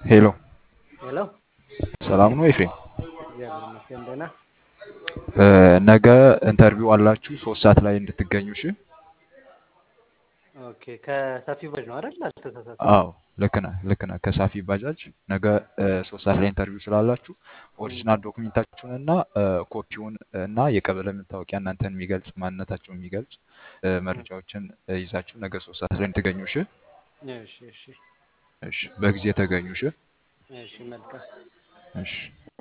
ሄሎ ሄሎ ሰላም ነው ኤፍሬም? እግዚአብሔር ይመስገን ደህና። እ፣ ነገ ኢንተርቪው አላችሁ ሶስት ሰዓት ላይ እንድትገኙ እሺ? ኦኬ ከሰፊ ባጅ ነው አይደል? አልተሳሳትኩም። አዎ ልክ ነህ ልክ ነህ። ከሳፊ ባጃጅ ነገ እ፣ ሶስት ሰዓት ላይ ኢንተርቪው ስላላችሁ ኦሪጂናል ዶክሜንታችሁን እና እ፣ ኮፒውን እና የቀበሌ መታወቂያ እናንተን የሚገልጽ ማንነታችሁን የሚገልጽ እ፣ መረጃዎችን እ፣ ይዛችሁ ነገ ሶስት ሰዓት ላይ እንድትገኙ እሺ? እሺ እሺ እሺ በጊዜ ተገኙ እሺ? እሺ መልካም እሺ